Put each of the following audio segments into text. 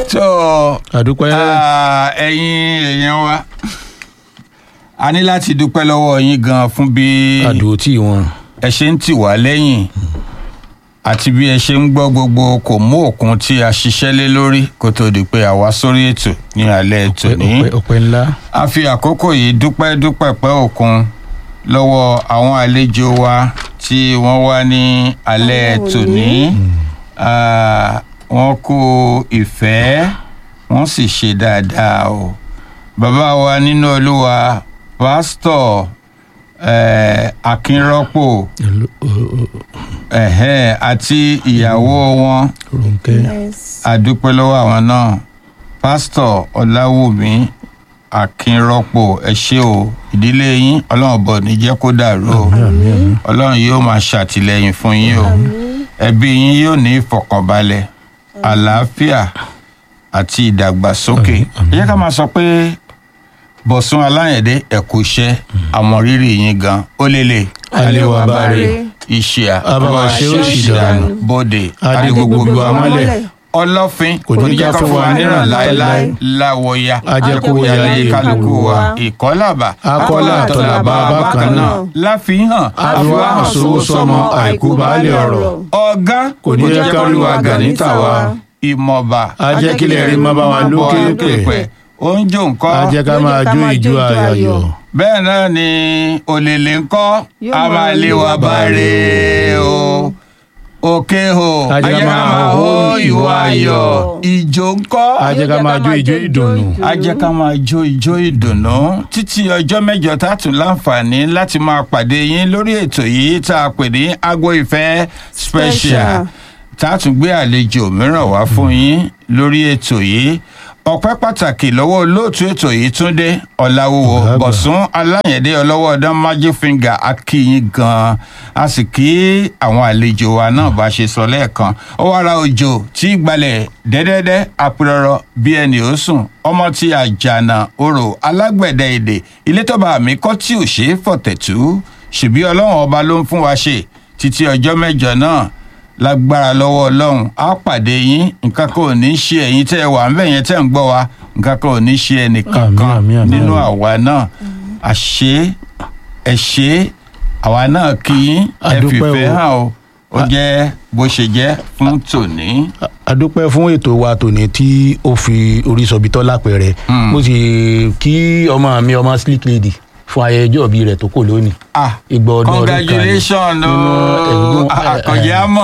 tó àdúpẹ́ ah, ẹ̀yin èèyàn wa a ní láti dúpẹ́ lọ́wọ́ yín gan fún bí àdúró tí wọn. ẹ ṣe ń tì wá lẹ́yìn àti bí ẹ ṣe ń gbọ́ gbogbo kò mú òkun tí a ṣiṣẹ́ lé lórí kó tó di pé a wá sórí ètò ní alẹ́ ètò ní. ọpẹ́ ọpẹ́ ńlá. a fi àkókò yìí dúpẹ́ dúpẹ́ pẹ́ òkun lọ́wọ́ àwọn àlejò wa tí wọ́n wá ní alẹ́ tòní Ah, wọ́n kú ìfẹ́ wọ́n sì ṣe dáadáa o bàbá wa nínú olúwa pásítọ̀ eh, akínrọ́pò ẹ̀hẹ́ àti ìyàwó wọn Ronke àdúpẹ́ lọ́wọ́ àwọn náà pásítọ̀ ọláwùmí akínrọ́pò ẹ ṣé o ìdílé yín ọlọ́run bọ̀ ní jẹ́ kó dàrú o ọlọ́run yóò máa ṣàtìlẹ́yìn fún yín o ẹbí yín yóò ní ìfọ̀kànbalẹ̀ àlàáfíà àti ìdàgbàsókè ẹ jẹ́ ká máa sọ pé bọ̀sùn aláyẹ̀dẹ́ ẹ̀kú iṣẹ́ àmọ́ rírì yín gan ó lélẹ̀ Aléwà báre. ìṣìà Abáwa ṣe ó sì dànù. bòde Adé adigbogbo gbogbo amọ́lẹ̀ amọ́lẹ̀. ọlọ́fin Kò ní já fún wa níran láéláé láéláé. láwọ̀ya Ajẹ́kóyà lé lé kálukú wa wa. ìkọ́làbà Akọ́là àtọ̀làbà bákan náà. láfihàn àfiwá àsowó sọmọ àìkú baálé ọ̀rọ̀. ọ̀gá Kò ní jẹ́ ká rí wa gà níta wa. ìmọ̀ba ajẹ́kílẹ̀ rí má bá wa lókè pẹ̀. oúnjẹ nǹkan a jẹ́ ká máa jó ìjó ayọ̀. bẹ́ẹ̀ náà ni òlèlè ńkọ́ Yóò a máa máa lé lé wa wa báre o òkè o A jẹ́ ká máa hó ìwọ ayọ̀ ìjó ńkọ́ a jẹ́ ká máa jó ìjó ìdùnnú. a jẹ́ ká máa jó ijó ìdùnnú títí ọjọ́ mẹ́jọ tá a tún láǹfààní láti máa pàdé yín lórí ètò yìí tá a pè ní agbo ìfẹ́ special Special. tá a tún gbé àlejò mìíràn wá fún yín lórí ètò yìí ọpẹ́ pàtàkì lọ́wọ́ olóòtú ètò yìí túndé ọ̀làwùwò Ọ̀gá àgbà. bọ̀sùn aláyẹ̀dẹ́ ọlọ́wọ́ ọdán magic finger akíyín gan-an a sì kí àwọn àlejò wa náà bá ṣe sọ lẹ́ẹ̀kan ó wá ra òjò tí gbalẹ̀ dẹ́dẹ́dẹ́ apẹ̀rọ̀rọ̀ bí ẹni ó sùn ọmọ tí àjànà orò alágbẹ̀dẹ èdè ilé tó bá mi kọ́ tí ò ṣe é fọ̀tẹ̀tù ṣèbí ọlọ́run ọba ló ń fún wa ṣe títí ọjọ́ mẹ́jọ náà lágbára lọ́wọ́ ọlọ́run á pàdé yín nǹkan kan ò ní í ṣe ẹ̀yin tẹ́ ẹ wà ń bẹ̀ yẹn tẹ́ ń gbọ́ wa nǹkan kan ò ní í ṣe ẹnìkankan Àmín, àmín, àmín, nínú àmín. àwa náà àṣé ẹ ṣé àwa náà kí yín ẹ Àdúpẹ́ fìfẹ́ o. hàn o ó jẹ́ bó ṣe jẹ́ fún tòní. a dúpẹ́ fún ètò wa tòní tí ó fi orí sọ̀bi tọ́ lápẹ̀rẹ̀ mo sì kí ọmọ mi ọmọ slick lady fún ayẹyẹ ọjọ́ ìbí rẹ̀ tó kò lónìí. ah Ìgbà ọdún ọdún kan ni. congratulations o Nínú ẹ̀gbọ́n- àkànjẹ́ àmọ́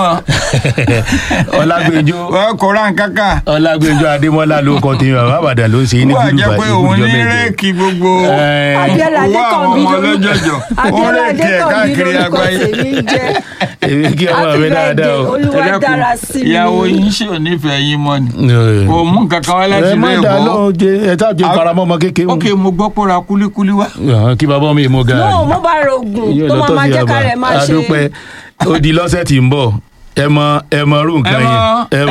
ọlágbèjọ wọ́n kó ra nǹkan kan ọlágbèjọ adémọlá ló kọ tèmi bàbá àbàdàn ló ń ṣe é ní wọ́n á gúdùbà jẹ́ pé òun ní rẹ́ẹ̀kì gbogbo Abíọ́lá owó àwọn Adékànbí ọmọ ló- ọlọ́jọ̀jọ̀ ó Abíọ́lá rẹ́ẹ̀kì ẹ̀ Adékànbí káàkiri lórúkọ àgbáyé. tèmi jẹ́ èmi kí ọmọ mi dáadáa o. olúwa Ẹ dákun, dára sí mi ìyàwó yín ṣe ò nífẹ̀ẹ́ yín mọ́ ni Ẹ. kò mú nǹkan kan wá láti ẹ má ilé dá ìbò lọ́wọ́ jẹ ẹ tá jẹ A- faramọ́ ọmọ kékeré ok mo gbọ́ pé ó ra kúlíkúlí wá. wọn. kí bàbá mi mú gaari. no mo bá rògùn Yóò tó lọ máa tọ́ máa sí jẹ́ ká ọba. rẹ̀ máa ṣe a dúpẹ́ ó di lọ́sẹ̀ tí ń bọ̀ ẹ mọ ẹ mọ irú nǹkan Ẹ mọ- yẹn ẹ